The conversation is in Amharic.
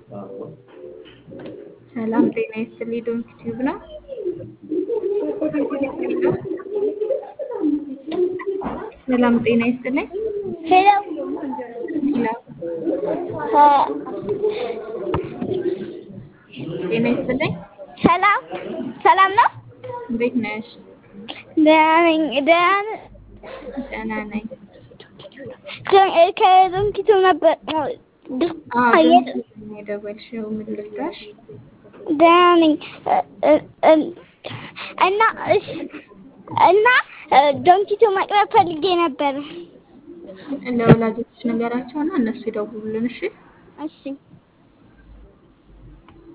ሰላም ጤና ይስጥልኝ። ዶንኪ ቲዩብ ነው። ሰላም ጤና ይስጥልኝ። ሄሎ ሄሎ ጤና ይስጥልኝ። ሰላም ሰላም ነው። እንዴት ነሽ? ደህና ነኝ። ደህና ነህ? ደህና ነኝ። ዶን- እ ከዶንኪቱ ነበር ድ- አዎ አየ- ዶንኪ ቲዩብ ነው የደወልሽው። ምን ልርዳሽ? ደህና ነኝ እ- እ- እ- እና እሺ እና እ ዶንኪቱ መቅረብ ፈልጌ ነበር። ለወላጆች ነገራቸውና እነሱ ይደውሉልን። እሺ እሺ